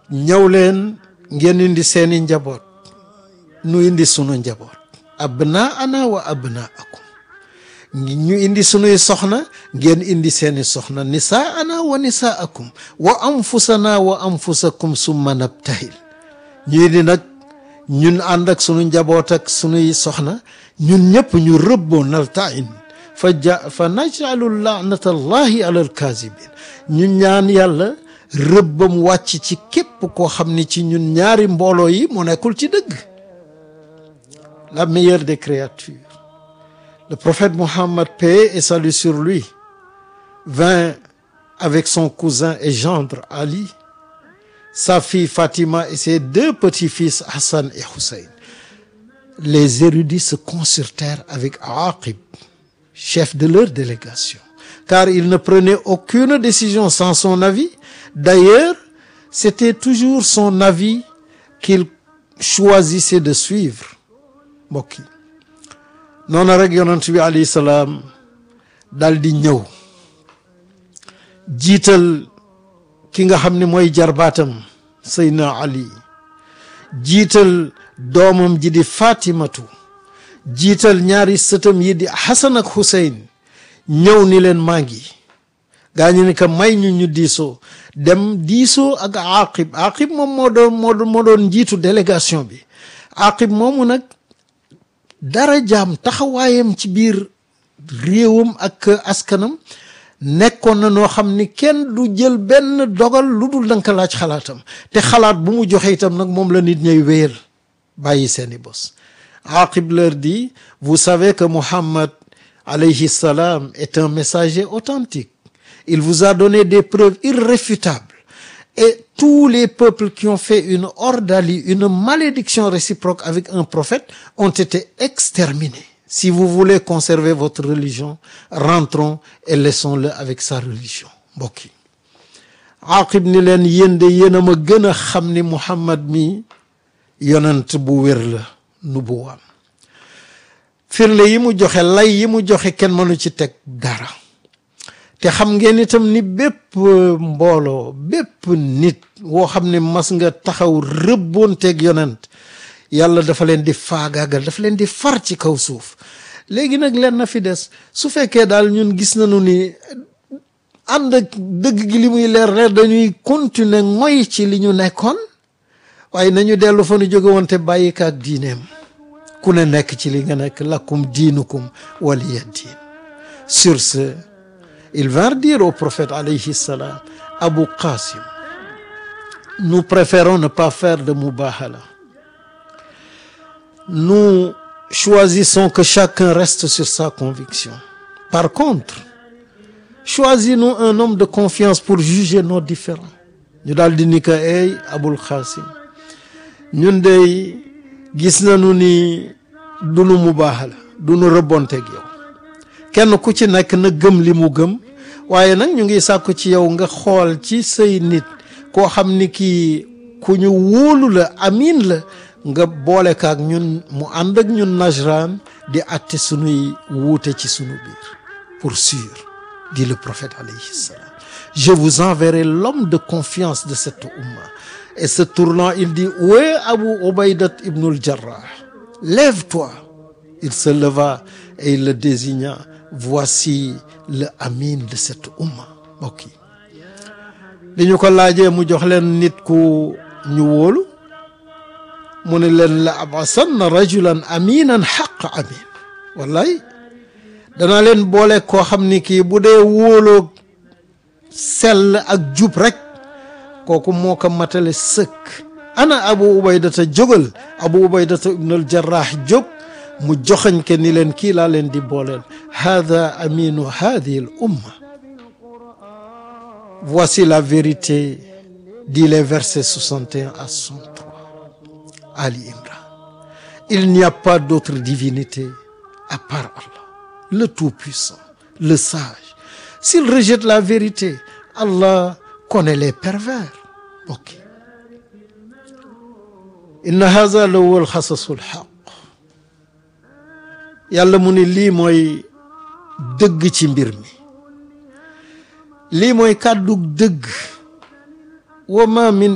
ñëw leen ngeen indi seeni njaboot nu indi sunu njaboot abna ana wa abna akum ñu indi sunuy soxna ngeen indi seeni soxna nisaa ana wa nisaa akum wa anfusana wa anfusakum summa nabtahil ñu indi nag ñun ànd ak sunu njaboot ak sunuy soxna ñun ñëpp ñu rëbboo naltain fa ja fa najcalu laanata allahi ala alkaazibin ñu ñaan yàlla rëbbam wàcc ci képp koo xam ni ci ñun ñaari mbooloo yi mu nekkul ci dëgg la meilleure des créatures le prophète Mohammed paix et salut sur lui vint avec son cousin et gendre Ali sa fille Fatima et ses deux petits-fils Hassan et Hussein les érudits se consultèrent avec Aqib chef de leur délégation car il ne prenait aucune décision sans son avis d'ailleurs c'était toujours son avis qu'il choisissait de suivre mbokk yi noonu rek yonent bi alayhi salaam dal di ñëw jiital ki nga xam ne mooy jarbaatam Seydina Ali jiital doomam ji di Fatimatu jiital ñaari sëtam yi di Hasan ak Hussein ñëw ni leen maa ngi gaa ñu ni ko may ñu ñu diisoo dem diisoo ak Aqib Aqib moom moo doon moo doon njiitu délégation bi Aqib moomu nag dara jaam taxawaayam ci biir réewam ak askanam nekkoon na noo xam ni kenn du jël benn dogal lu dul danka laaj xalaatam te xalaat bu mu joxe itam nag moom la nit ñay wéyal bàyyi seeni bos Aqib leur dit vous savez que Muhammad alayhi salam est un messager authentique il vous a donné des preuves irréfutables et tous les peuples qui ont fait une ordalie une malédiction réciproque avec un prophète ont été exterminés si vous voulez conserver votre religion rentrons et laissons-le avec sa religion mbokk yi Aqib ni leen yéen de yéen a ma gën a xam ni Muhammad mi yonent bu wér la nubuwaam firnde yi mu joxe lay yi mu joxe kenn mënu ci teg dara te xam ngeen itam ni bépp mbooloo bépp nit woo xam ne mas nga taxaw rëbboonteeg yonent yàlla dafa leen di faagaagal dafa leen di far ci kaw suuf léegi nag leen na fi des su fekkee daal ñun gis nañu ni ànd ak dëgg gi li muy leer leer dañuy continuer ngoy ci li ñu nekkoon waaye nañu dellu fa nu jóge woon te bàyyi ka ak diineem ku ne nekk ci li nga nekk lakum diinukum waliya diin sur ce ils vinrent dire au prophète alayhi salam Abu Qasim nous préférons ne pas faire de mubahala nous choisissons que chacun reste sur sa conviction par contre choisis-nous un homme de confiance pour juger nos différends ñu daal di ni ko ey Abul Qasim ñun dey gis nañu ni du nu mubahala du nu rëbbonteeg yow kenn ku ci nekk na gëm li mu gëm waaye nag ñu ngi sàkku ci yow nga xool ci say nit koo xam ni kii ku ñu wóolu la amin la nga boole kaak ñun mu ànd ak ñun Najran di atte sunuy wuute ci sunu biir pour sûr dit le prophète alayhi salam je vous enverrai l'homme de confiance de cette umma et se tournant il dit où est Abu Ubaydat ibn al-Jarrah lève-toi il se leva et il le désigna voici le amin de cette umma mbokk yi li ñu ko laajee mu jox leen nit ku ñu wóolu mu ne leen la abasanna rajulan aminan xaq amin wallaay danaa leen boole koo xam ni kii bu dee wóoloo sell ak jub rek kooku moo ko matale sëkk ana abu ubaydata jógal abu ubaydata ibnul jarrah jóg mu joxañ ke ni leen kii laa leen di booleel hada aminu hadihi l umma voici la vérité dit les versets 61 à 63 Ali Imran il n'y a pas d'autre divinité à part Allah le Tout-Puissant le sage s'il rejette la vérité Allah connaît les pervers ok inna haza la huwa alxasasu alxaq yàlla mu ne lii mooy dëgg ci mbir mi lii mooy kàddu dëgg wa ma min